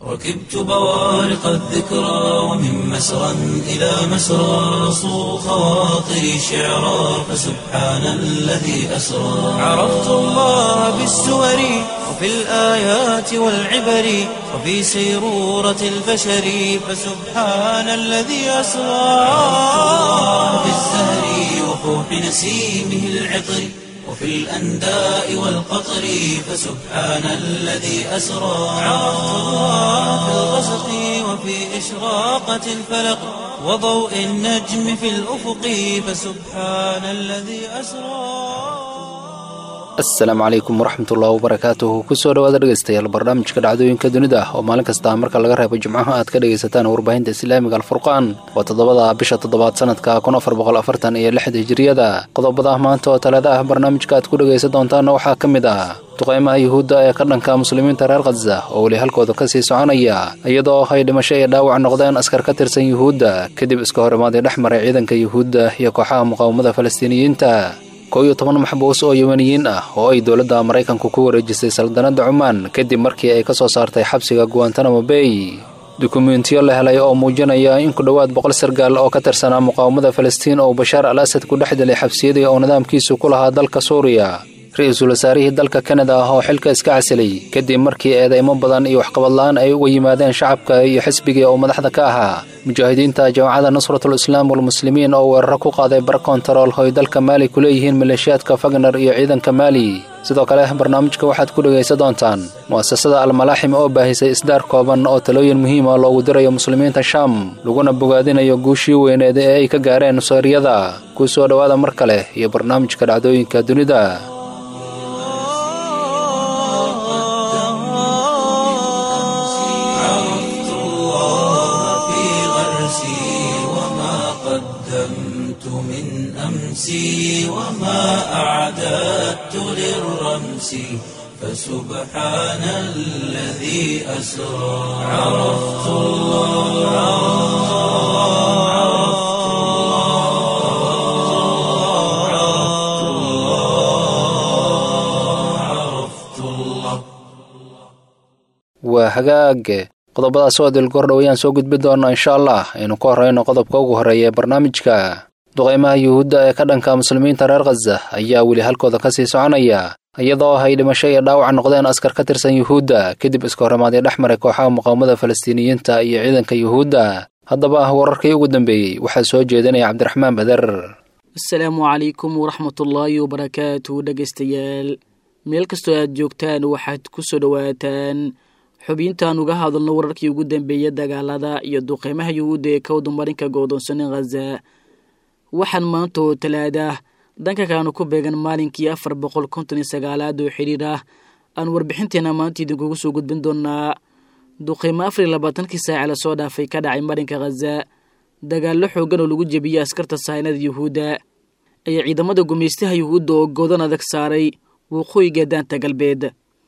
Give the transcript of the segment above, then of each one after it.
ركبت بوارق الذكرى ومن مسرى إلى مسرى صو خواطري شعرا فسبحان الذي أسرى عرفت الله بالسور وفي الآيات والعبر وفي سيرورة البشر فسبحان الذي أسرى في الزهر وفوح نسيمه العطر وفي الأنداء والقطر فسبحان الذي أسرى عرفت الله في الغسق وفي إشراقة الفلق وضوء النجم في الأفق فسبحان الذي أسرى asalaamu calaykum waraxmatullahi wabarakaatuhu kusoo dhawaada dhegeystayaal barnaamijka dhacdooyinka dunida oo maalin kasta marka laga reebo jimcaha aad ka dhegaysataan warbaahinta islaamiga alfurqaan waa toddobada bisha toddobaad sanadka kun afar boqol afartan iyo lixda hijiriyada qodobada maanta oo talada ah barnaamijka aad ku dhegaysan doontaanna waxaa ka mid ah duqeymaha yuhuudda ee ka dhanka muslimiinta reer khaza oo weli halkooda kasii soconaya iyadoo ay dhimasho iyo dhaawac noqdeen askar ka tirsan yuhuudda kadib iska hor imaaday dhex maray ciidanka yuhuudda iyo kooxaha muqaawamada falastiiniyiinta koo iyo toban maxbuus oo yemaniyiin ah oo ay dowladda maraykanku ku wareejisay saldanadda cumaan kadib markii ay ka soo saartay xabsiga guantanamo bay dukumentiyo la helay oo muujinaya in ku dhowaad boqol sargaal oo ka tirsanaa muqaawamada falastiin oo bashaar al asad ku dhex dilay xabsiyadii oo nidaamkiisu ku lahaa dalka suuriya ra-iisul wasaarihii dalka kanada ah oo xilka iska casilay kadib markii eedeymo badan iyo waxqabadla-aan ay uga yimaadeen shacabka iyo xisbigii oo madaxda ka ahaa mujaahidiinta jamacadda nusratul islaam walmuslimiin oo weeraro ku qaaday bar kontarool oo ay dalka maali ku leeyihiin maleeshiyaadka fagner iyo ciidanka maali sidoo kale barnaamijka waxaad ku dhegaysan doontaan mu'asasada almalaaxim oo baahisay isdaar kooban oo talooyin muhiima loogu dirayo muslimiinta shaam laguna bogaadinayo guushii weyneed ee ay ka gaareen nuseyriyada kuu soo dhowaada mar kale iyo barnaamijka dhacdooyinka dunida عرفت الله في غرسي وما قدمت من أمسي وما أعددت للرمس فسبحان الذي أسرى عرفت الله عرفت الله عرفت الله عرفت الله waa hagaage qodobadaas oo dilgordhow ayaan soo gudbi doonaa insha allah aynu ka horreyno qodobka ugu horreeya ee barnaamijka duqeymaha yuhuudda ee ka dhanka muslimiinta reer khaza ayaa weli halkooda kasii soconaya iyadoo ay dhimasho iyo dhaawac noqdeen askar ka tirsan yuhuudda kadib iska horrimaaday dhex maray kooxaha muqaawamada falastiiniyiinta iyo ciidanka yuhuudda haddaba wararkii ugu dambeeyey waxaa soo jeedinaya cabdiraxmaan bader asalaamu calaykum waraxmatullaahi wabarakaatu dhegaystayaal meel kastoo aad joogtaan waxaad ku soo dhowaataan xubintaan uga hadalno wararkii ugu dambeeyay dagaalada iyo duqeymaha yuhuudda ee kowda marinka go'doonsanin khaza waxaan maanta oo talaada dhanka kaanu ku beegan maalinkii afar boqol konton iyo sagaalaad oo xidhiir ah aan warbixinteena maanta idinkugu soo gudbin doonaa duqeymo afar iyo labaatankii saaca lasoo dhaafay ka dhacay marinka khaza dagaallo xoogan oo lagu jebiyey askarta sahaynada yuhuudda ayaa ciidamada gumaystaha yuhuudda oo goodan adag saaray waqooyiga daanta galbeed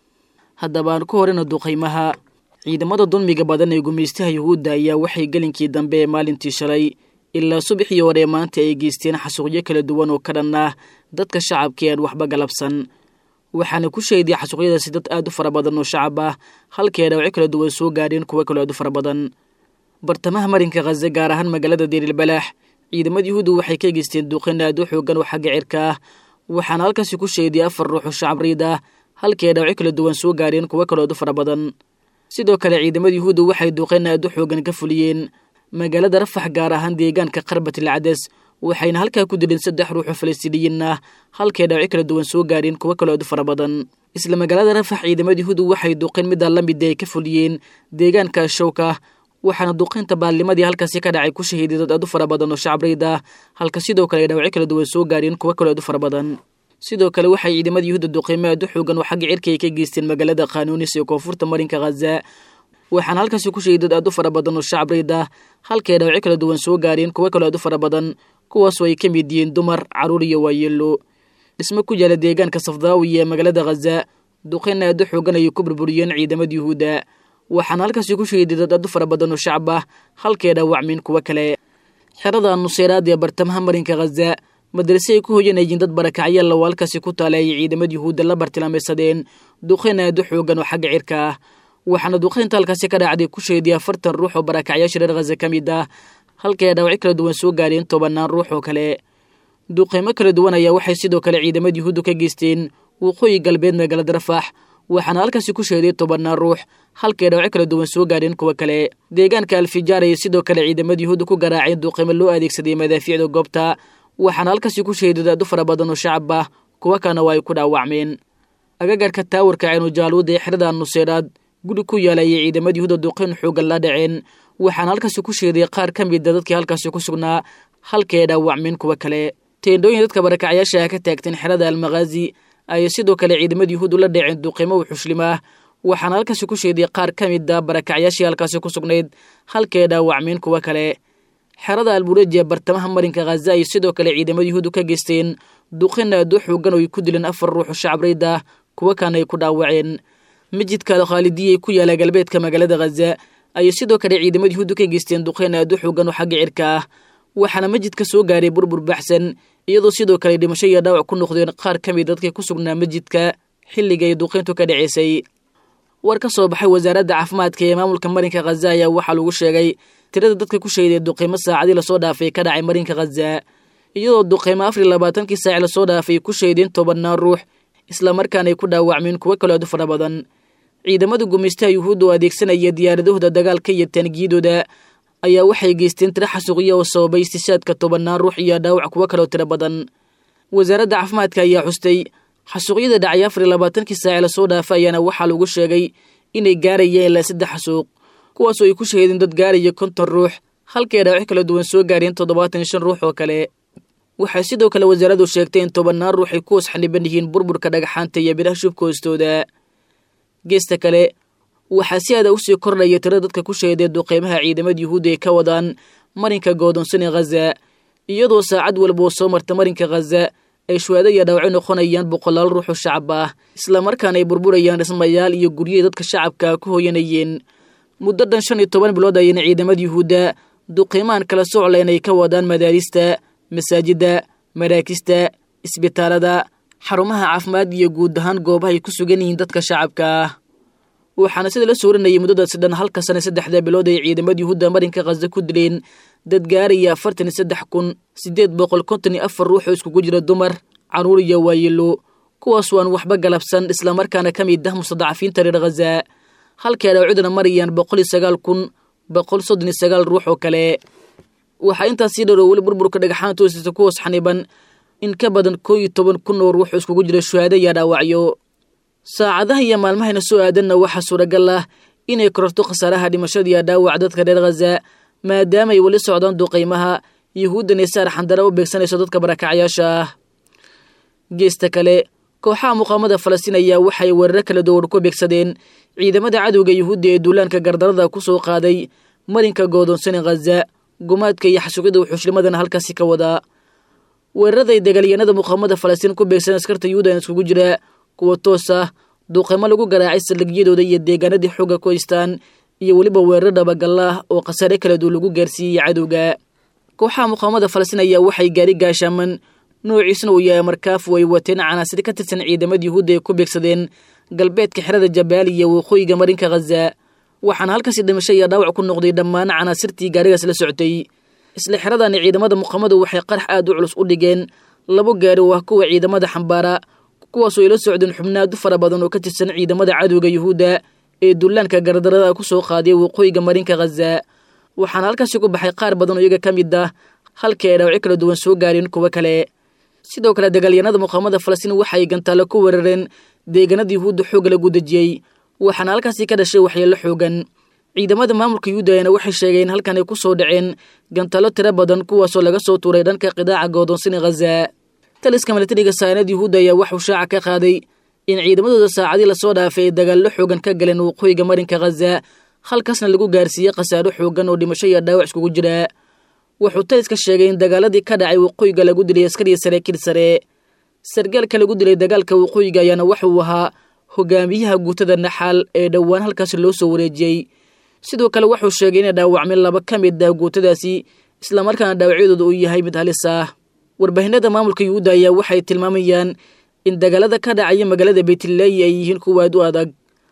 haddaba aan ku horeyna duqeymaha ciidamada dulmiga badan ee gumaystaha yuhuudda ayaa waxay gelinkii dambe ee maalintii shalay ilaa subaxii hore maanta ay geysteen xasuuqyo kala duwan oo ka dhan ah dadka shacabka ee aan waxba galabsan waxaana ku sheeday xasuuqyadaasi dad aad u fara badan oo shacab ah halkii ay dhawacyo kala duwan soo gaadheen kuwo kaloo aad u fara badan bartamaha marinka khaze gaar ahaan magaalada deerilbalaax ciidamada yuhuudda waxay ka geysteen duqeyn aad u xoogan oo xagga cirka ah waxaana halkaasi ku sheeday afar ruux oo shacab riid ah halkii ay dhawacyo kala duwan soo gaadheen kuwo kaloo aad u fara badan sidoo kale ciidamada yuhuudda waxay duqeyn aad u xoogan ka fuliyeen magaalada rafax gaar ahaan deegaanka qarbatil cades waxayna halkaa ku dileen saddex ruux oo falastiiniyiin ah halkay dhawacyo kala duwan soo gaadheen kuwo kaloo aad u fara badan isla magaalada rafax ciidamada yuhuudda waxay duqeyn middaa la mid ay ka fuliyeen deegaanka showka waxaana duqeynta baalnimadii halkaasi ka dhacay ku shahiiday dad aad u fara badan oo shacab riid ah halka sidoo kale ay dhawacyo kala duwan soo gaadheen kuwo kaloo aad u fara badan sidoo kale waxay ciidamada yuhuudda duqeymo aad u xoogan oo xagga cirka ay ka geysteen magaalada khanuunis ee koonfurta marinka khaza waxaana halkaasi ku sheegay dad aad u fara badan oo shacab riid ah halkay dhawacyo kala duwan soo gaadheen kuwo kaloo aad u fara badan kuwaasoo ay ka mid yihiin dumar carruur iyo waayeelo dhismo ku yaala deegaanka safdaawi ee magaalada khaza duqeyn aad u xoogan ayay ku burburiyeen ciidamada yuhuudda waxaana halkaasi ku sheegay dad aad u fara badan oo shacab ah halkay dhaawacmeen kuwo kale xerada nuseyraad ee bartamaha marinka khaza madrase ay ku hoyanayeen dad barakacyaal oo halkaasi ku taala ay ciidamada yuhuudda la bartilmaamaysadeen duqeyn aad u xoogan oo xagga cirka ah waxaana duqaynta halkaasi ka dhacday ku sheediyay afartan ruux oo barakacyaasha reer khaza ka mid ah halkii ay dhaawacyo kala duwan soo gaadheen tobannaan ruux oo kale duqaymo kala duwan ayaa waxay sidoo kale ciidamada yuhuuddu ka geysteen waqooyi galbeed magaalada rafax waxaana halkaasi ku sheeday tobannaan ruux halkii ay dhaawacyo kala duwan soo gaadheen kuwa kale deegaanka alfijaar ayay sidoo kale ciidamada yuhuudda ku garaaceen duqaymo loo adeegsaday madaafiicda goobta waxaana halkaasi ku sheeday daadu fara badan oo shacab ah kuwa kalena waa ay ku dhaawacmeen agagarka taawarka ceenujaaluuda ee xerada nuseeraad guri ku yaala ayay ciidamada yuhuudda duqayn xoogan la dhaceen waxaana halkaasi ku sheeday qaar ka mida dadkii halkaasi ku sugnaa halkii ay dhaawacmeen kuwa kale teendhooyin dadka barakacyaasha ah ka taagteen xerada almakhaazi ayay sidoo kale ciidamada yuhuud ula dhaceen duqimo u xushlimaah waxaana halkaasi ku sheeday qaar ka mida barakacyaashii halkaasi ku sugnayd halkii ay dhaawacmeen kuwa kale xerada albureji ee bartamaha marinka khaza ayay sidoo kale ciidamada yuhuuddu ka geysteen duqin aad u xoogan oo ay ku dileen afar ruux oo shacabreyd kuwa kana ay ku dhaawaceen masjidka alkhaalidiyay ku yaala galbeedka magaalada khaza ayay sidoo kale ciidamada yuhuuddu ka geysteen duqeyn aad u xoogan oo xagga cirka ah waxaana masjidka soo gaaray burbur baxsan iyadoo sidoo kale dhimasho iyo dhaawac ku noqdeen qaar ka mid dadkii ku sugnaa masjidka xilliga ay duqeyntu ka dhaceysay war ka soo baxay wasaaradda caafimaadka ee maamulka marinka khaza ayaa waxaa lagu sheegay tirada dadka ku sheeday duqeymo saacadii lasoo dhaafay ka dhacay marinka khaza iyadoo duqeymo afar iyo labaatankii saaci lasoo dhaafay ku sheedeen tobannaan ruux islamarkaana ay ku dhaawacmeen kuwo kaloo aad u fara badan ciidamada gumaystaha yuhuudda oo adeegsanaya diyaaradahooda dagaalka iyo taangiyadooda ayaa waxay geysteen tiro xasuuqya oo sababay istishaadka tobannaan ruux iyo dhaawac kuwo kaloo tiro badan wasaaradda caafimaadka ayaa xustay xasuuqyada dhacay afar iyo labaatankii saaci lasoo dhaafa ayaana waxaa lagu sheegay inay gaarayeen ilaa saddex xasuuq kuwaasoo ay ku shaheedeen dad gaaraya konton ruux halkay dhaawacyo kala duwan soo gaareen toddobaatan iyo shan ruux oo kale waxay sidoo kale wasaaraddu sheegtay in tobannaan ruux ay ku hoos xaniban yihiin burburka dhagaxaanta iyo biraha shubka hoostooda geesta kale waxaa si aada usii kordhaya tiro dadka ku sheeday duqeymaha ciidamada yuhuudda ay ka wadaan marinka goodonsan ee khaza iyadoo saacad walba oo soo marta marinka khaza ay shuhaado iyo dhaawacyo noqonayaan boqolaal ruux oo shacab ah islamarkaana ay burburayaan dhismayaal iyo guryahay dadka shacabka ku hooyanayeen muddo dhan shan iyo toban bilood ayayna ciidamada yuhuudda duqeymahan kala soclayn ay ka wadaan madaarista masaajidda maraakista isbitaalada xarumaha caafimaad iyo guud ahaan goobaha ay ku sugan yihiin dadka shacabka ah waxaana sida la sooranayay muddadaasi dhan halka sana saddexda bilood ay ciidamada yuhuudda marinka khaza ku dileen dad gaaraya afartan iyo saddex kun siddeed boqol konton iyo afar ruux oo iskugu jira dumar caruur iyo waayilo kuwaas waan waxba galabsan islamarkaana ka mid ah mustadacafiinta reer khaza halkay dhaawacduna marayaan boqol iyo sagaal kun boqol soddon iyo sagaal ruux oo kale waxaa intaas sii dharoo weli burburka dhagaxaanta hoosisa ku hoos xaniban in ka badan koo iyo toban kun oo ruux oo iskugu jira shuhaado iyo dhaawacyo saacadaha iyo maalmahayna soo aadanna waxaa suuragal ah inay kororto khasaaraha dhimashada iyo dhaawac dadka reer khaza maadaama ay weli socdaan duqaymaha yuhuuddan ee saar xandara u beegsanayso dadka barakacyaasha ah geesta kale kooxaha muqaamada falastiin ayaa waxay weeraro kala duwan ku beegsadeen ciidamada cadowga yuhuudda ee duulaanka gardarada ku soo qaaday marinka goodonsan ee khaza gumaadka iyo xasuuqyada wuxuushlimadana halkaasi ka wadaa weeraraday dagaalyahanada muqaamada falastiin ku beegsan askarta yuhuudan iskugu jira kuwa toos ah duuqaymo lagu garaacay saldhigyadooda iyo deegaanadii xooga ku haystaan iyo weliba weerar dhabagalla ah oo khasaare kala duwan lagu gaarsiiyey cadowga kooxaha muqaamada falastiin ayaa waxay gaari gaashaaman noociisna uu yahay markaafu ay wateen canaasir ka tirsan ciidamada yuhuudda ay ku beegsadeen galbeedka xerada jabaali iyo waqooyiga marinka khaza waxaana halkaasi dhimasho iyo dhaawac ku noqday dhammaan canaasirtii gaarigaas la socotay isla xeradani ciidamada muqaamadu waxay qarax aad u culus u dhigeen labo gaari oo ah kuwa ciidamada xambaara kuwaasoo ay la socdeen xubnaadu fara badan oo ka tirsan ciidamada cadowga yuhuudda ee dullaanka gardarada ku soo qaaday waqooyiga marinka khaza waxaana halkaasi ku baxay qaar badan oo iyaga ka mid ah halkii ay dhaawacyo kala duwan soo gaareen kuwo kale sidoo kale dagaalyahanada muqaamada falastiin waxay gantaalo ku weerareen deegaanada yuhuudda xoog lagu dejiyey waxaana halkaasi ka dhashay waxyeello xoogan ciidamada maamulka yuhuudda ayaana waxay sheegeen halkan ay ku soo dhaceen gantaalo tiro badan kuwaasoo laga soo tuuray dhanka qidaaca goodonsini khaza taliska milatariga saanad yuhuudda ayaa waxuu shaaca ka qaaday in ciidamadooda saacadii lasoo dhaafay ay dagaallo xoogan ka galeen waqooyiga marinka khaza halkaasna lagu gaarsiiyey khasaaro xoogan oo dhimasho iyo dhaawac iskugu jira wuxuu taliska sheegay in dagaaladii ka dhacay waqooyiga lagu dilay askariya saraakiil sare sargaalka lagu dilay dagaalka waqooyiga ayaana waxuu ahaa hogaamiyaha guutada naxaal ee dhowaan halkaasi loo soo wareejiyey sidoo kale wuxuu sheegay inay dhaawacmeen laba ka mid ah guutadaasi islamarkaana dhaawacyadooda uu yahay mid halis ah warbaahinada maamulka yuhuudda ayaa waxay tilmaamayaan in dagaalada ka dhacaya magaalada beytleyi ay yihiin kuwa aad u adag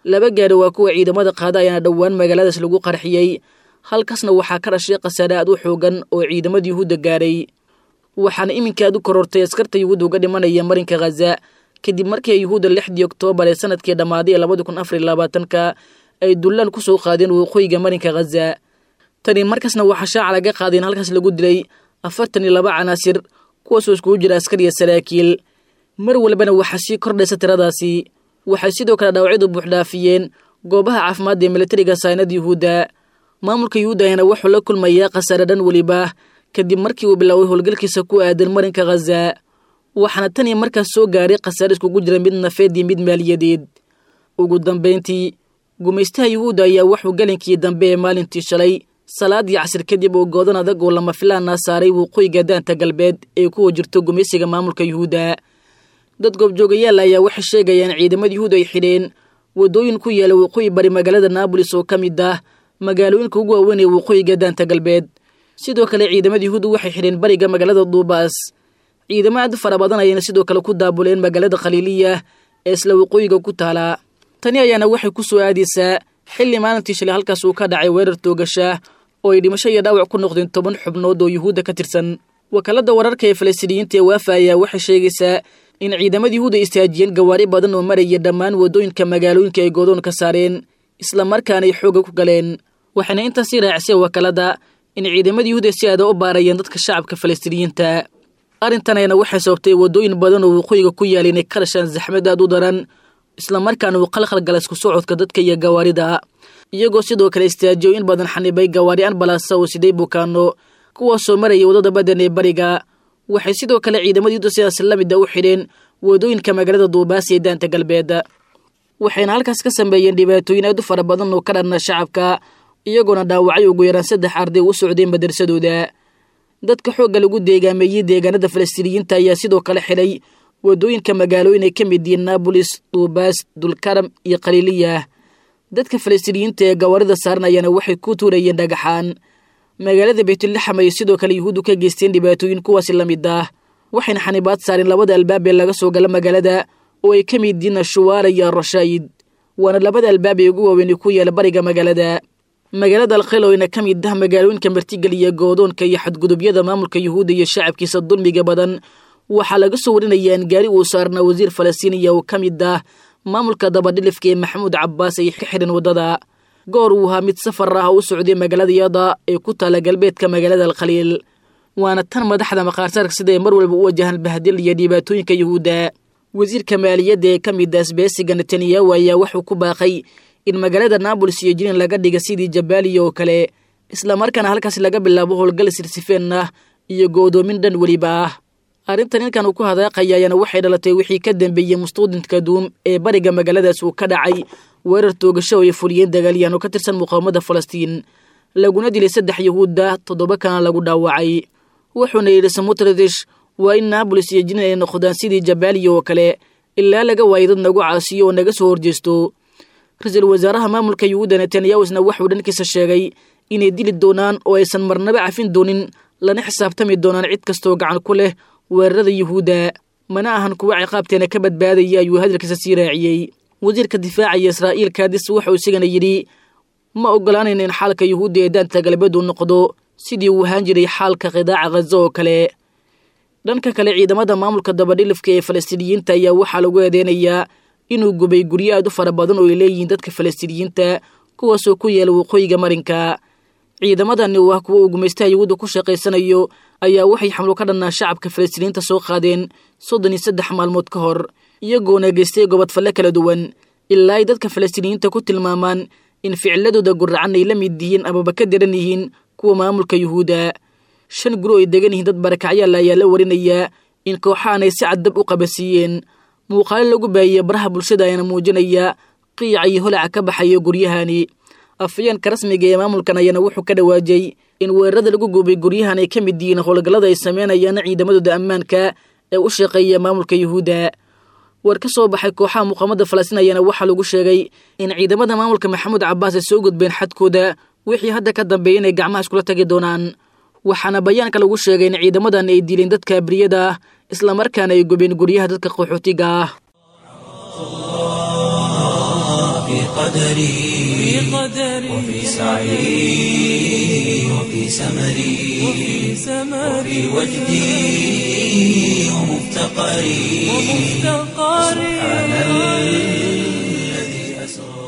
laba gaari waa kuwa ciidamada qaada ayaana dhowaan magaaladaas lagu qarxiyey halkaasna waxaa ka dhashay khasaare aad u xoogan oo ciidamada yuhuudda gaaray waxaana iminka aad u korortay askarta yuhuudda uga dhimanaya marinka khaza kadib markii yuhuudda lixdii oktoobar ee sanadkii dhammaaday ee labadi kun afar iyo labaatanka ay dullaan ku soo qaadeen waqooyiga marinka khaza tani markaasna waxaa shaaca laga qaaday in halkaas lagu dilay afartan iyo laba canaasir kuwaasoo iskugu jira askar iyo saraakiil mar walbana waxaa sii kordhaysa tiradaasi waxay sidoo kale dhaawacyadu buuxdhaafiyeen goobaha caafimaadda ee militariga saynada yuhuudda maamulka yuhuudda ayaana wuxuu la kulmayaa khasaare dhan weliba kadib markii uu biloaway howlgalkiisa ku aadan marinka khaza waxaana tan iyo markaas soo gaaray khasaare iskugu jira mid nafeed iyo mid maaliyadeed ugu dambayntii gumaystaha yuhuudda ayaa wuxuu galinkii dambe ee maalintii shalay salaadii casir kadib oo goodan adag oo lama filaana saaray waqooyiga daanta galbeed ee kuwa jirto gumaysiga maamulka yuhuudda dad goobjoogayaal ayaa waxay sheegayaan ciidamada yuhuud ay xidheen waddooyin ku yaala waqooyi bari magaalada naabolis oo ka mid ah magaalooyinka ugu waaweyn ee waqooyiga daanta galbeed sidoo kale ciidamada yuhuudda waxay xidheen bariga magaalada duubaas ciidamo aad fara badan ayayna sidoo kale ku daabuleen magaalada khaliiliya ee isla waqooyiga ku taala tani ayaana waxay ku soo aadaysaa xilli maalintii shalay halkaas uu ka dhacay weerar toogasha oo ay dhimasho iyo dhaawac ku noqdeen toban xubnood oo yuhuudda ka tirsan wakaaladda wararka ee falastiiniyiinta ee waafa ayaa waxay sheegaysaa in ciidamada yuhuud ay istaajiyeen gawaari badan oo maraya dhammaan waddooyinka magaalooyinka ay goodoon ka saareen islamarkaana ay xooga ku galeen waxayna intaasii raacisay wakaaladda in ciidamada yuhuud si aada u baarayeen dadka shacabka falastiiniyiinta arrintan ayana waxay sababtay waddooyin badan oo waqooyiga ku yaala inay ka dhashaan zaxmad aad u daran islamarkaana uu qalkhal gala isku socodka dadka iyo gawaarida iyagoo sidoo kale istaajiyo in badan xanibay gawaari anbalasa oo siday bukaano kuwaasoo maraya waddada badan ee bariga waxay sidoo kale ciidamada yuhuudda sidaas la mida u xidheen waddooyinka magaalada duubaas ee daanta galbeed waxayna halkaas ka sameeyeen dhibaatooyin aad u fara badan oo ka dhanna shacabka iyagoona dhaawacay ugu yaraan saddex arday u socdeen madarsadooda dadka xoogga lagu deegaameeyey deegaanada falastiiniyiinta ayaa sidoo kale xidhay waddooyinka magaalooyin ay ka mid yihiin naabolis duubaas dulkaram iyo khaliiliya dadka falastiiniyiinta ee gawaarida saaran ayaana waxay ku tuurayeen dhagaxaan magaalada baytulaxam ay sidoo kale yuhuuddu ka geysteen dhibaatooyin kuwaasi la mid ah waxayna xanibaad saareen labada albaab ee laga soo gala magaalada oo ay ka mid yihiin ashuwaara iyo arashaayid waana labada albaab ee ugu waaweyn ku yaala bariga magaalada magaalada alkhayl oyna ka mid ah magaalooyinka martigeliya goodoonka iyo xadgudubyada maamulka yuhuudda iyo shacabkiisa dulmiga badan waxaa laga soo warinaya in gaari uu saarnaa wasiir falastiiniya oo ka mid ah maamulka dabadhilifka ee maxamuud cabbaas ay ka xidheen waddada goor uu ahaa mid safar ah u socday magaalada yada ee ku taala galbeedka magaalada alkhaliil waana tan madaxda maqaarsaarka sida ay mar walba u wajahaan bahdil iyo dhibaatooyinka yuhuudda wasiirka maaliyadda ee ka mid ah asbeesiga netanyahu ayaa wuxuu ku baaqay in magaalada naabolis iyo jinin laga dhiga sidii jabaaliya oo kale islamarkaana halkaas laga bilaabo howlgal sirsifeen ah iyo go'doomin dhan weliba ah arrintan ninkan uu ku hadaaqaya ayaana waxay dhalatay wixii ka dambeeyey mustuudinka duum ee bariga magaaladaas uu ka dhacay weerar toogasho oo ay fuliyeen dagaalyahan oo ka tirsan muqaawamada falastiin laguna dilay saddex yuhuudda toddoba kana lagu dhaawacay wuxuuna yidhi samutradish waa in naabolis iyo jinin ay noqdaan sidii jabaaliya oo kale ilaa laga waayo dad nagu caasiyo oo naga soo horjeesto ra-iisul wasaaraha maamulka yuhuudda netanyahusna waxuu dhankiisa sheegay inay dili doonaan oo aysan marnaba cafin doonin lana xisaabtami doonaan cid kastoo gacan ku leh weerarada yuhuudda mana ahan kuwa ciqaabteena ka badbaadaya ayuu hadalkiisa sii raaciyey wasiirka difaacaya israa'iil kaadis wuxuu isigana yidhi ma ogolaanayna in xaalka yuhuudda ee daanta galbeed uu noqdo sidii uu ahaan jiray xaalka qidaaca khaza oo kale dhanka kale ciidamada maamulka dabadhilifka ee falastiiniyiinta ayaa waxaa lagu eedeynayaa inuu gubay guryo aad u fara badan oo ay leeyihiin dadka falastiiniyiinta kuwaasoo ku yaala waqooyiga marinka ciidamadani oo ah kuwa uu gumaystaha yuhuudda ku shaqaysanayo ayaa waxay xamlo ka dhannaa shacabka falastiiniyiinta soo qaadeen soddon iyo saddex maalmood ka hor iyagoona geystay gobodfalle kala duwan ilaa ay dadka falastiiniyiinta ku tilmaamaan in ficiladooda guracan ay la mid yihiin amaba ka daran yihiin kuwa maamulka yuhuudda shan guri oo ay degan yihiin dad barakacyaal ayaa la warinayaa in kooxahan ay si caddab u qabasiiyeen muuqaalo lagu baahiyey baraha bulshada ayaana muujinaya qiica iyo holaca ka baxayo guryahani afayeenka rasmiga ee maamulkan ayaana wuxuu ka dhawaajay in weerarada lagu guubay guryahan ay ka mid yihiin howlgallada ay sameynayaan ciidamadooda ammaanka ee u shaqeeya maamulka yuhuudda war ka soo baxay kooxaha muqaamada falastiin ayaana waxaa lagu sheegay in ciidamada maamulka maxamuud cabbaas ay soo gudbeen xadkooda wixii hadda ka dambeeya inay gacmaha iskula tagi doonaan waxaana bayaanka lagu sheegay in ciidamadan ay dileen dadka abriyada ah islamarkaana ay gubeen guryaha dadka qaxootiga ah وفي قدري وفي سعي وفي سمري وفي وجدي ومفتقري سبحان الذي أسرى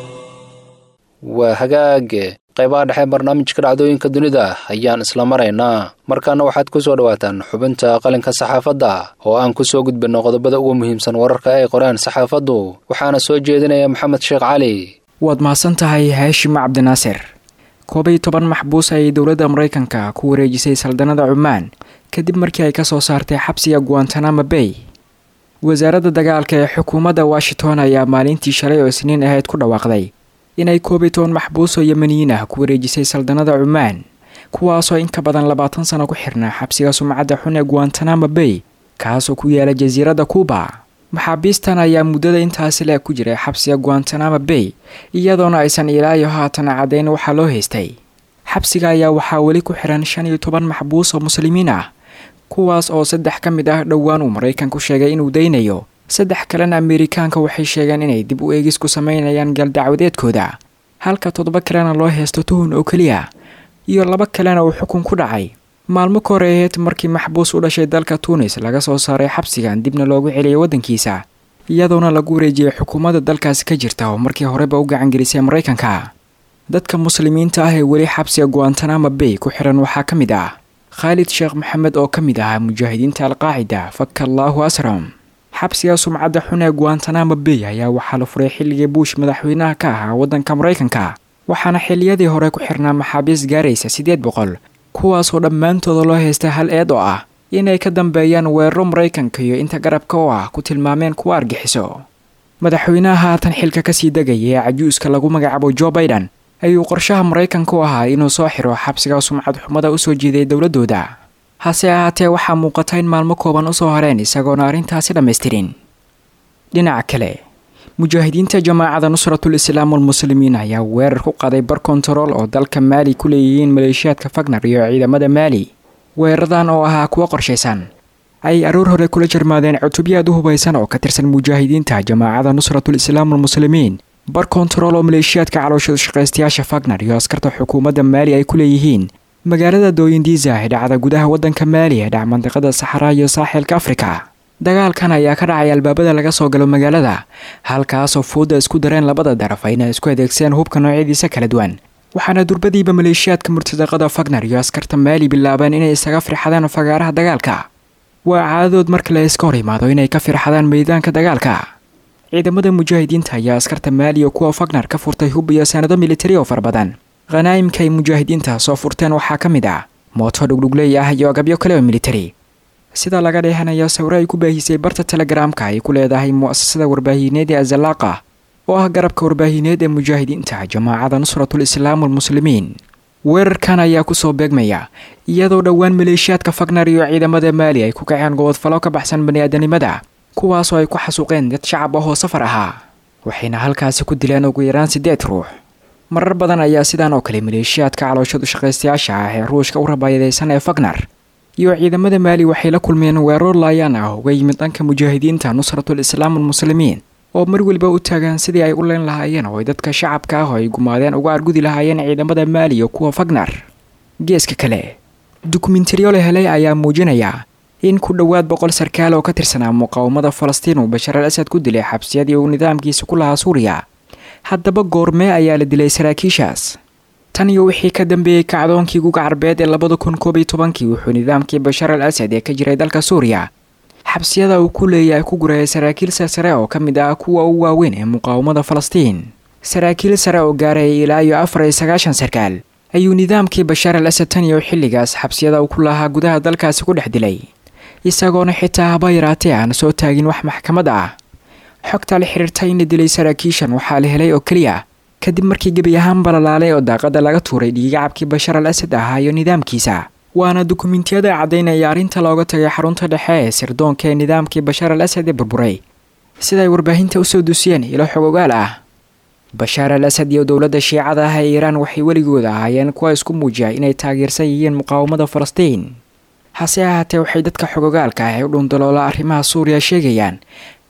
waa hagaage qaybaha dhexe barnaamijka dhacdooyinka dunida ayaan isla maraynaa markaana waxaad ku soo dhowaataan xubinta qalinka saxaafadda oo aan ku soo gudbinno qodobada ugu muhiimsan wararka ay qoraan saxaafaddu waxaana soo jeedinaya maxamed sheekh cali waad mahadsan tahay haashim cabdinaasir koob iyo toban maxbuus ayay dowladda maraykanka ku wareejisay saldanada cumaan kadib markii ay ka soo saartay xabsiga guantanamo bay wasaaradda dagaalka ee xukuumadda washington ayaa maalintii shalay oo isniin ahayd ku dhawaaqday inay koob iyo toban maxbuus oo yemaniyiin ah ku wareejisay saldanada cumaan kuwaasoo in ka badan labaatan sano ku xirnaa xabsiga sumcadda xun ee guantanamo bay kaasoo ku yaala jasiiradda kuuba maxaabiistan ayaa muddada intaasi le ku jiray xabsiga guantanamo bay iyadoona aysan ilaayo haatan caddayn waxaa loo haystay xabsiga ayaa waxaa weli ku xiran shan iyo toban maxbuus oo muslimiin ah kuwaas oo saddex ka mid ah dhowaan uu maraykanku sheegay inuu daynayo saddex kalena ameerikaanka waxay sheegeen inay dib u eegis ku sameynayaan galdacwadeedkooda halka toddoba kalena loo heysto tuhun oo keliya iyo laba kalena uu xukun ku dhacay maalmo ka hor aheyd markii maxbuus u dhashay dalka tuunis laga soo saaray xabsigan dibna loogu celiyay waddankiisa iyadoona lagu wareejiyey xukuumadda dalkaasi ka jirta oo markii horeba u gacangelisay maraykanka dadka muslimiinta ah ee weli xabsiga guantanamo bay ku xiran waxaa ka mid ah khaalid sheekh maxamed oo ka mid ahaa mujaahidiinta alqaacida faka allaahu asram xabsiga sumcadda xun ee guantanamo bay ayaa waxaa la furay xilligii buush madaxweynaha ka ahaa waddanka maraykanka waxaana xilliyadii hore ku xirnaa maxaabiis gaaraysa siddeed boqol kuwaasoo dhammaantooda loo haysta hal eed oo ah inay ka dambeeyaan weeraro maraykanka iyo inta garabka oo ah ku tilmaameen kuwa argixiso madaxweynaha haatan xilka kasii degaya ee cajuuska lagu magacaabo jo baidan ayuu qorshaha maraykanka u ahaa inuu soo xiro xabsiga sumcad xumada usoo jeeday dowladooda hase ahaatee waxaa muuqata in maalmo kooban usoo horeen isagoona arrintaasi dhammaystirin dhinaca kale mujaahidiinta jamaacada nusratul islaam walmuslimiin ayaa weerar ku qaday bar kontarool oo dalka maali ku leeyihiin maleeshiyaadka fagnar iyo ciidamada maali weeraradan oo ahaa kuwo qorshaysan ay aroor hore kula jarmaadeen cutubyo aad u hubaysan oo ka tirsan mujaahidiinta jamaacada nusratul islaam walmuslimiin bar kontarool oo maleeshiyaadka calooshada shaqaystayaasha fagnar iyo askarta xukuumadda maali ay ku leeyihiin magaalada dooyindiisa ee dhacda gudaha waddanka maali ee dhac mandiqada saxaraa iyo saaxilka afrika dagaalkan ayaa ka dhacay albaabada laga soo galo magaalada halkaasoo fuudda isku dareen labada daraf ayna isku adeegsadeen hubka noocyadiisa kala duwan waxaana durbadiiba maleeshiyaadka murtadaqada fagnar iyo askarta maali bilaabeen inay isaga firxadaan fagaaraha dagaalka waa caadadood marka la iska hor imaado inay ka firxadaan meydaanka dagaalka ciidamada mujaahidiinta ayaa askarta maali iyo kuwa fagnar ka furtay hub iyo sanado militari oo fara badan khanaa'imka ay mujaahidiinta soo furteen waxaa ka mid ah mooto dhugdhugley ah iyo agabyo kale oo militari sida laga dheehanayo sawiro ay ku baahisay barta telegaraamka ay ku leedahay mu'asasada warbaahineed ee azalaaqa oo ah garabka warbaahineed ee mujaahidiinta jamaacada nusratul islaam walmuslimiin weerarkan ayaa kusoo beegmaya iyadoo dhowaan maleeshiyaadka fagnar iyo ciidamada maali ay ku kaceen gobodfalo ka baxsan bani-aadanimada kuwaasoo ay ku xasuuqeen dad shacab ah oo safar ahaa waxayna halkaasi ku dileen ugu yaraan siddeed ruux marar badan ayaa sidaan oo kale maleeshiyaadka calooshadu shaqaystayaasha ah ee ruushka u rabaayadaysan ee fagnar iyo ciidamada maali waxay la kulmeen weerar laayaan ah uga yimid dhanka mujaahidiinta nusratul islaam walmuslimiin oo mar weliba u taagan sidii ay u leen lahaayeen oo ay dadka shacabka ah oo ay gumaadeen uga argudi lahaayeen ciidamada maali iyo kuwa fagnar geeska kale dukumentariyo la helay ayaa muujinaya in ku dhowaad boqol sarkaal oo ka tirsanaa muqaawamada falastiin uu bashar al asad ku dilay xabsiyadii uu nidaamkiisa ku lahaa suuriya haddaba goormee ayaa la dilay saraakiishaas tan iyo wixii ka dambeeyey kacdoonkii guga carbeed ee labada kun koob iyo tobankii wuxuu nidaamkii bashar al asad ee ka jiray dalka suuriya xabsiyada uu ku leeyahay ku gurayay saraakiil sarsare oo ka mid ah kuwa ugu waaweyn ee muqaawamada falastiin saraakiil sare oo gaarayay ilaa iyo afar iyo sagaashan sarkaal ayuu nidaamkii bashar al asad tan iyo xilligaas xabsiyada uu ku lahaa gudaha dalkaasi ku dhex dilay isagoona xitaa haba yaraatee aan soo taagin wax maxkamad ah xogta la xiriirta in la dilay saraakiishan waxaa la helay oo keliya kadib markii gebi ahaan balalaalay oo daaqada laga tuuray dhiigacabkii bashar al asad ahaa iyo nidaamkiisa waana dukumentiyada caddaynaya arrinta looga tagay xarunta dhexe ee sirdoonka ee nidaamkii bashar al asad ee burburay siday warbaahinta usoo dusiyeen ilo xog ogaal ah bashaar al asad iyo dowladda shiicada ah ee iiraan waxay weligood ahaayeen kuwa isku muujiya inay taageersan yihiin muqaawamada falastiin hase ahaatee waxay dadka xogogaalka ah ee u dhundaloola arrimaha suuriya sheegayaan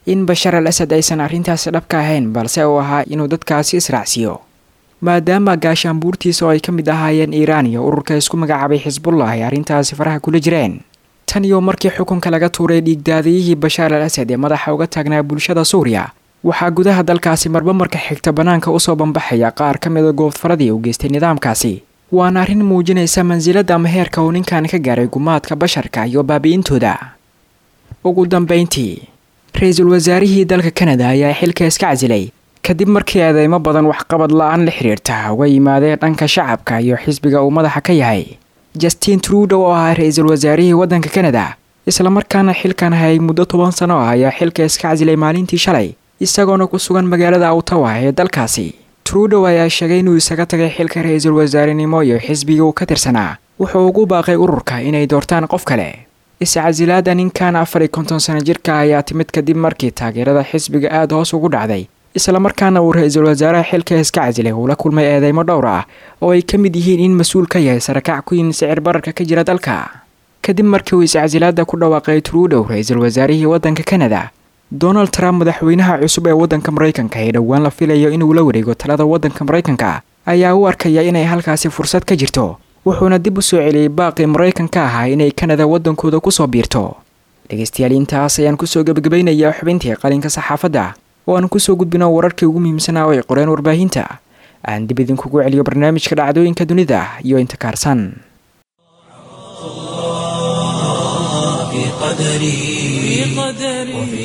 in bashar al asad aysan arrintaasi dhabka ahayn balse uu ahaa inuu dadkaasi israacsiiyo maadaama gaashaanbuurtiisa oo ay ka mid ahaayeen iiraan iyo ururka isku magacaabay xisbullah ay arrintaasi faraha kula jireen tan iyo markii xukunka laga tuuray dhiigdaadiyihii bashaar al asad ee madaxa uga taagnaa bulshada suuriya waxaa gudaha dalkaasi marba marka xigta bannaanka usoo bambaxaya qaar ka mida goobfaradii u geystay nidaamkaasi waana arrin muujinaysa mansilada ama heerka uu ninkan ka gaaray gumaadka basharka iyo baabi'intooda ugu dambayntii ra-iisul wasaarihii dalka kanada ayaa xilka iska casilay kadib markii eedeymo badan waxqabad la-aan la xiriirta uga yimaadeen dhanka shacabka iyo xisbiga uu madaxa ka yahay justin trudow oo ahaa ra-iisul wasaarihii waddanka kanada islamarkaana xilkan hayay muddo toban sano ah ayaa xilka iska casilay maalintii shalay isagoona ku sugan magaalada ottawa ee dalkaasi trudow ayaa sheegay inuu isaga tagay xilka ra-iisul wasaarenimo iyo xisbiga uu ka tirsanaa wuxuu ugu baaqay ururka inay doortaan qof kale iscasilaada ninkan afar iyo konton sano jirka ayaa timid kadib markii taageerada xisbiga aada hoos ugu dhacday islamarkaana uu ra-iisul wasaaraha xilka iska casilay uu la kulmay eedeymo dhowr ah oo ay ka mid yihiin in mas-uul ka yahay sarakac ku yimid sicir bararka ka jira dalka kadib markii uu iscasilaada ku dhawaaqay trudow ra-iisul wasaarihii waddanka kanada donald trump madaxweynaha cusub ee waddanka maraykanka ee dhowaan la filayo inuu la wareego talada waddanka maraykanka ayaa u arkaya inay halkaasi fursad ka jirto wuxuuna dib u soo celiyey baaqii maraykanka ahaa inay kanada waddankooda kusoo biirto dhegeystayaal intaas ayaan kusoo gebagabaynayaa xubintii qalinka saxaafadda oo aan kusoo gudbino wararkii ugu muhiimsanaa oo ay qoreen warbaahinta aan dib idinkugu celiyo barnaamijka dhacdooyinka dunida iyo inta kaarsan في قدري وفي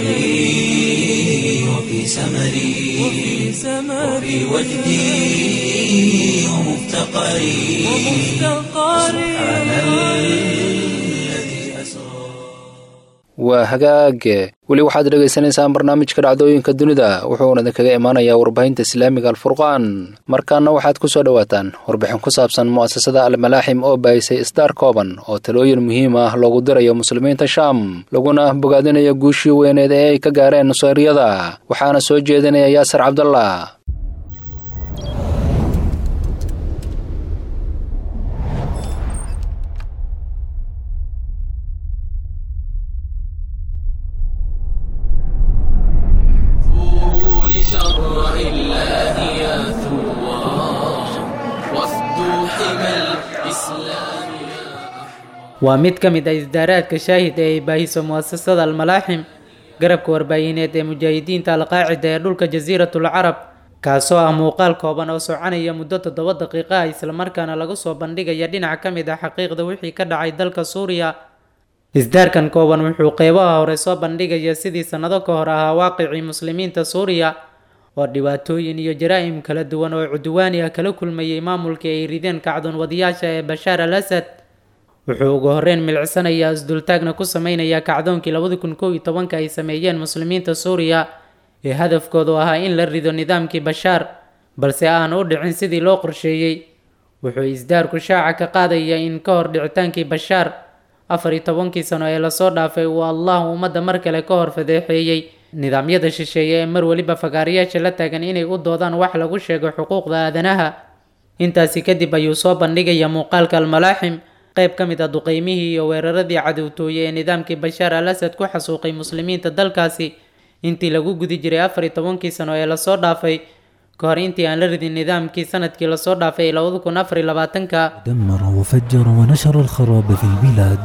سعي وفي سمري وفي وجدي ومفتقري سبحان الذي أسرى waa hagaage weli waxaad dhegaysanaysaan barnaamijka dhacdooyinka dunida wuxuuna idinkaga imaanayaa warbaahinta islaamiga alfurqaan markaana waxaad ku soo dhowaataan warbixin ku saabsan mu'asasada almalaaxim oo baahisay isdaar kooban oo talooyin muhiim ah loogu dirayo muslimiinta shaam laguna bogaadinayo guushii weyneed ee ay ka gaareen nusayriyada waxaana soo jeedinaya yaasir cabdallah waa mid ka mid ah isdaaraadka shaahid ee ay baahiso mu'asasada almalaaxim garabka warbaahineed ee mujaahidiinta alqaacida ee dhulka jasiiratul carab kaasoo ah muuqaal kooban oo soconaya muddo toddoba daqiiqa ah islamarkaana lagu soo bandhigaya dhinac ka mid ah xaqiiqda wixii ka dhacay dalka suuriya isdaarkan kooban wuxuu qeybaha hore soo bandhigaya sidii sannado ka hor ahaa waaqicii muslimiinta suuriya oo dhibaatooyin iyo jaraa'im kala duwan oo cudwaani ah kala kulmayay maamulkii ay rideen kacdoon wadayaasha ee bashaar al asad wuxuu ugu horreyn milicsanayaa isdultaagna ku sameynayaa kacdoonkii labadi kun kow iyo tobanka ay sameeyeen muslimiinta suuriya ee hadafkoodu ahaa in la rido nidaamkii bashaar balse aan u dhicin sidii loo qorsheeyey wuxuu isdaarku shaaca ka qaadaya in ka hor dhicitaankii bashaar afar iyo tobankii sano ee lasoo dhaafay uu allah ummadda mar kale ka hor fadeexeeyey nidaamyada shisheeye ee mar weliba fagaarayaasha la taagan inay u doodaan wax lagu sheego xuquuqda aadanaha intaasi kadib ayuu soo bandhigaya muuqaalka almalaaxim qayb ka mid ah duqeymihii iyo weeraradii cadowtooye ee nidaamkii bashaar al asad ku xasuuqay muslimiinta dalkaasi intii lagu gudi jiray afar iyo tobankii sano ee lasoo dhaafay ka hor intii aan la ridin nidaamkii sanadkii lasoo dhaafay ee labada kun afar iyo labaatanka دمر وفجر ونشر الخراب في البلاد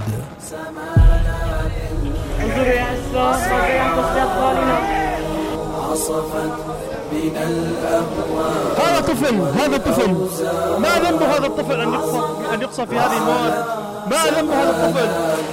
هذا طفل هذا طفل ما ذنب هذا الطفل ان يقصى ان يقصى في هذه المواد ما ذنب هذا الطفل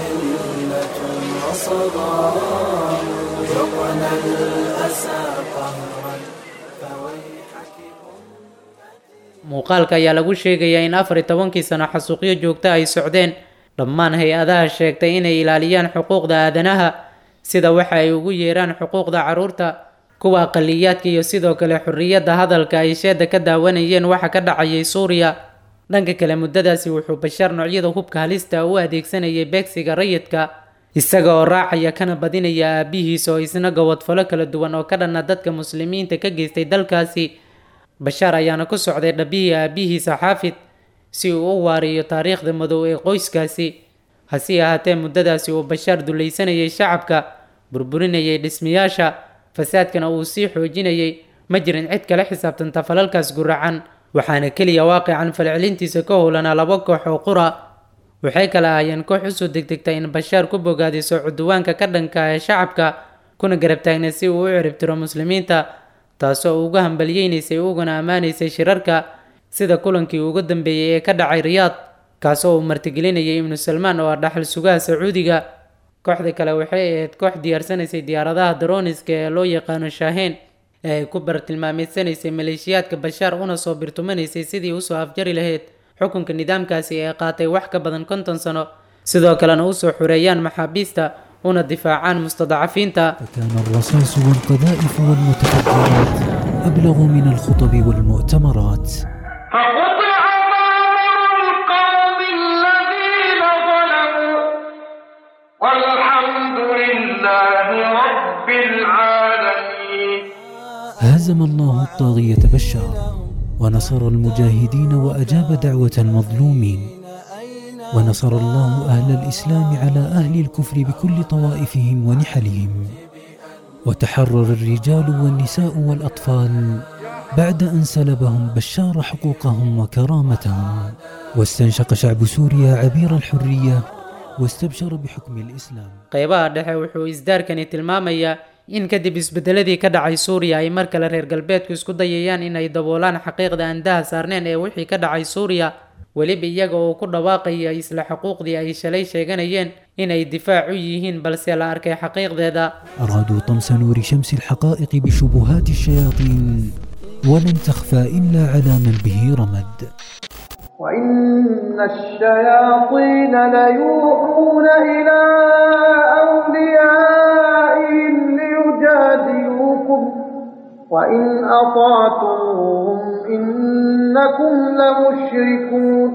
muuqaalka ayaa lagu sheegayaa in afar iyo tobankii sano xasuuqyo joogto ay socdeen dhammaan hay-adaha sheegtay inay ilaaliyaan xuquuqda aadanaha sida waxa ay ugu yeeraan xuquuqda carruurta kuwa aqaliyaadka iyo sidoo kale xorriyadda hadalka ay sheeda ka daawanayeen waxa ka dhacayay suuriya dhanka kale muddadaasi wuxuu bashaar noocyada hubka halista u adeegsanayay beegsiga rayidka isaga oo raacaya kana badinaya aabihiis oo isna gobodfalo kala duwan oo ka dhanna dadka muslimiinta ka geystay dalkaasi bashaar ayaana ku socday dhabihii aabihiisa xaafid si uu u waariyo taariikhda madow ee qoyskaasi hase ahaatee muddadaasi uu bashaar dulaysanayay shacabka burburinayay dhismayaasha fasaadkana uu sii xoojinayay ma jirin cid kala xisaabtanta falalkaas guracan waxaana keliya waaqican falcelintiisa ka howlanaa laba koox oo qura waxay kala ahaayeen koox usoo degdegta in bashaar ku bogaadiso cuduwaanka ka dhanka ee shacabka kuna garab taagna si uu u ciribtiro muslimiinta taasoo uga hambalyeynaysay uguna ammaanaysay shirarka sida kulankii ugu dambeeyey ee ka dhacay riyaad kaasoo uu martigelinayay ibnu salmaan oo ah dhaxal sugaha sacuudiga kooxda kale waxay ahayd koox diyaarsanaysay diyaaradaha daroniska ee loo yaqaano shaaheen ee ay ku bartilmaameedsanaysay maleeshiyaadka bashaar una soo birtumanaysay sidii usoo afjari lahayd xukunka nidaamkaasi ee qaatay wax ka badan konton sano sidoo kalena usoo xureeyaan maxaabiista una difaacaan mustadacafiinta فكان الرصاص والقذائف والمتفجرات أبلغ من الخطب والمؤتمرات فقطع دابر القوم الذين ظلموا والحمد لله رب العالمين هزم الله الطاغية بشار ونصر المجاهدين وأجاب دعوة المظلومين ونصر الله أهل الإسلام على أهل الكفر بكل طوائفهم ونحلهم وتحرر الرجال والنساء والأطفال بعد أن سلبهم بشار حقوقهم وكرامتهم واستنشق شعب سوريا عبير الحرية واستبشر بحكم الإسلام qeybaha dhexe wuxuu isdaarkani tilmaamayaa in kadib isbedeladii ka dhacay suuriya ay mar kale reer galbeedku isku dayayaan inay daboolaan xaqiiqda aan daha saarneen ee wixii ka dhacay suuriya weliba iyaga oo ku dhawaaqaya isla xuquuqdii ay shalay sheeganayeen inay difaac u yihiin balse la arkay xaqiiqdeeda أرادوا طمس نور شمس الحقائق بشبهات الشياطين ولن تخفى إلا على من به رمد وإن الشياطين ليوحون إلى أوليائهم ليجادلوكم وإن أطعتموهم إنكم لمشركون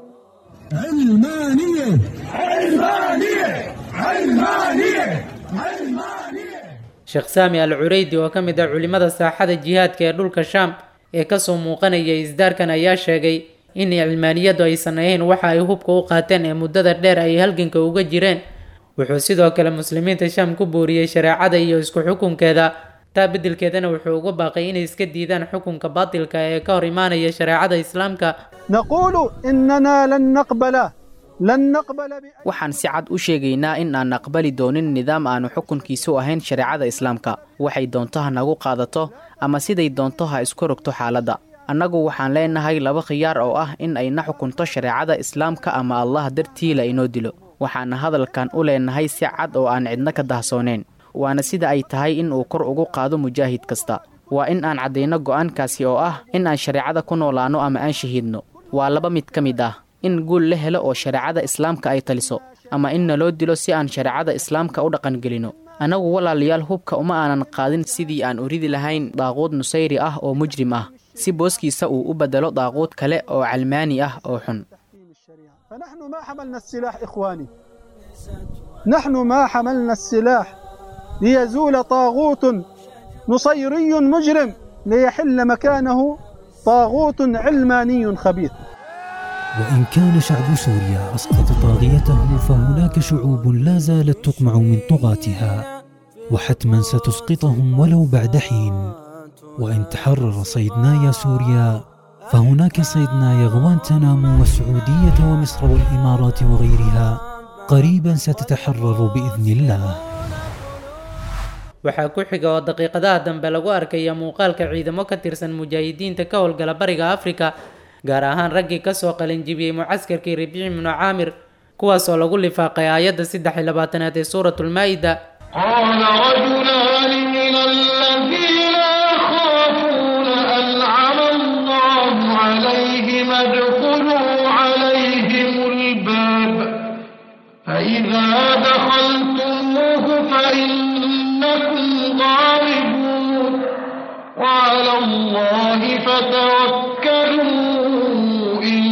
sheekh saami al cureydi oo ka mid ah culimada saaxada jihaadka ee dhulka shaam ee kasoo muuqanaya isdaarkan ayaa sheegay in cilmaaniyadu aysan ahayn waxa ay hubka u qaateen ee muddada dheer ay halganka uga jireen wuxuu sidoo kale muslimiinta shaam ku booriyey shareecada iyo isku xukunkeeda taa beddelkeedana wuxuu uga baaqay inay iska diidaan xukunka baatilka ee ka hor imaanaya shareecada islaamka نقول إننا لن نقبل لن نقبل بأي waxaan si cad u sheegaynaa in aan aqbali doonin nidaam aanu xukunkiisu ahayn shareecada islaamka waxay doonto ha nagu qaadato ama siday doonto ha isku rogto xaaladda annagu waxaan leenahay laba khiyaar oo ah in ayna xukunto shareecada islaamka ama allah dartii la inoo dilo waxaana hadalkan u leenahay si cad oo aan cidna ka dahsooneyn waana sida ay tahay in uu kor ugu qaado mujaahid kasta waa in aan caddayno go'aankaasi oo ah in aan shareecada ku noolaanno ama aan shahiidno waa laba mid ka mid ah in guul la helo oo shareecada islaamka ay taliso ama in naloo dilo si aan shareecada islaamka u dhaqangelino annagu walaalayaal hubka uma aanan qaadin sidii aan u ridi lahayn daaquud nusayri ah oo mujrim ah si booskiisa uu u beddelo daaquud kale oo calmaani ah oo xun فنحن ما حملنا السلاح إخواني نحن ما حملنا السلاح ليزول طاغوت نصيري مجرم ليحل مكانه طاغوت علماني خبيث وإن كان شعب سوريا أسقط طاغيته فهناك شعوب لا زالت تطمع من طغاتها وحتما ستسقطهم ولو بعد حين وإن تحرر صيدنايا سوريا فهناك صيدنايا غوانتنامو والسعودية ومصر والإمارات وغيرها قريبا ستتحرر بإذن الله waxaa ku xiga oo daqiiqadaha dambe lagu arkaya muuqaalka ciidamo ka tirsan mujaahidiinta ka howlgala bariga afrika gaar ahaan raggii kasoo qalinjibiyey mucaskarkii rabiici ibnu caamir kuwaas oo lagu lifaaqay aayadda saddex iyo labaatanaad ee suuratulmaa-ida قال رجلان من الذين يخافون أنعم الله عليهم ادخلوا عليهم الباب فإذا دخلتموه فإنكم غالبون وعلى الله فتوكلوا إن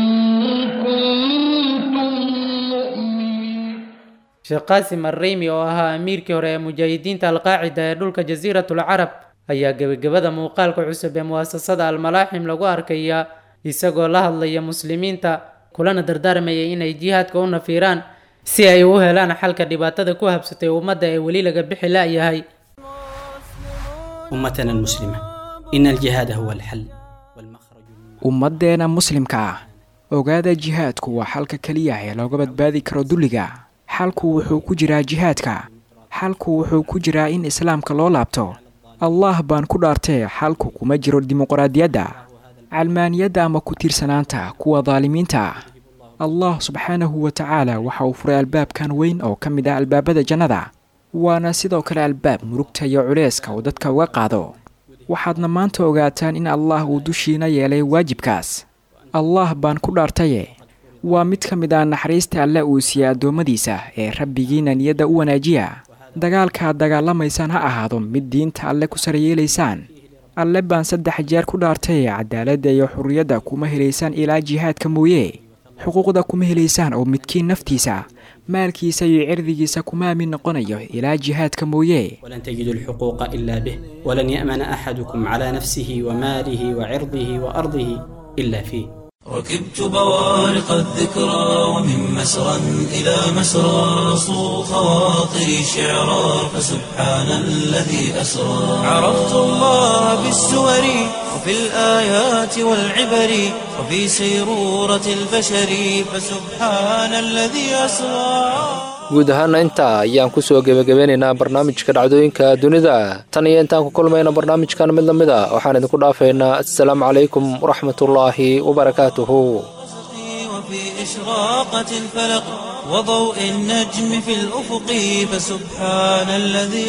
كنتم مؤمنين sheekh qaasim arreymi oo ahaa amiirkii hore ee mujaahidiinta alqaacida ee dhulka jasiiratul carab ayaa gebagabada muuqaalka cusub ee muwaasasada almalaaxim lagu arkaya isagoo la hadlaya muslimiinta kulana dardaarmaya inay jihaadka u nafiiraan si ay u helaan xalka dhibaatada ku habsatay ummadda ee weli laga bixi la'yahay أمتنا المسلمة إن الجهاد هو الحل والمخرج ummaddeena muslimka ah ogaada jihaadku waa xalka keliya ee looga badbaadi karo dulliga xalku wuxuu ku jiraa jihaadka xalku wuxuu ku jiraa in islaamka loo laabto allah baan ku dhaartee xalku kuma jiro dimuqraadiyadda calmaaniyadda ama ku tiirsanaanta kuwa daalimiinta ah allah subxaanahu wa tacaala waxa uu furay albaabkan weyn oo ka mid ah albaabada jannada waana sidoo kale albaab murugta iyo culayska uu dadka uga qaado waxaadna maanta ogaataan in allah uu dushiina yeelay waajibkaas allah baan ku dhaartaye waa mid ka mid ah naxariista alle uu siiyey addoommadiisa ee rabbigiina niyadda u wanaajiya dagaalkaad dagaalamaysaan ha ahaado mid diinta alle ku saryeelaysaan alle baan saddex jeer ku dhaartaye cadaaladda iyo xurriyadda kuma helaysaan ilaa jihaadka mooye xuquuqda kuma helaysaan oo midkiin naftiisa maalkiisa iyo cirdigiisa kuma aamin noqonayo ilaa jihaadka mooye ولن تجدوا الحقوق إلا به ولن يأمن أحدكم على نفسه وماله وعرضه وأرضه إلا فيه ركبت بوارق الذكرى ومن مسرى إلى مسرى صو خواطري شعرا فسبحان الذي أسرى عرفت الله بالسور وفي الآيات والعبر وفي سيرورة البشر فسبحان الذي أسرى guud ahaana intaa ayaan kusoo gebagabeynaynaa barnaamijka dhacdooyinka dunida tan iyo intaan ku kulmayna barnaamijkan mid lamid a waxaan idinku dhaafaynaa assalaamu calaykum waraxmatullaahi wabarakaatuhu وفي إشراقة الفلق وضوء النجم في الأفق فسبحان الذي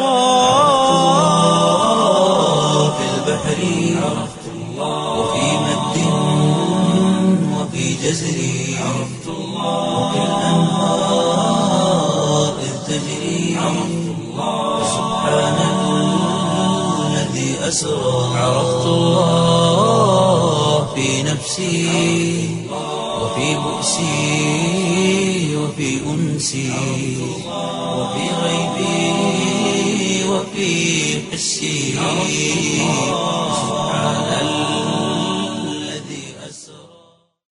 أسرى في البحر عرفت الله وفي مد وفي جزر عرفت الله وفي الأنهار إذ تجري عرفت الله فسبحان الذي أسرى عرفت الله في نفسي وفي بؤسي وفي أنسي وفي غيبي وفي حسي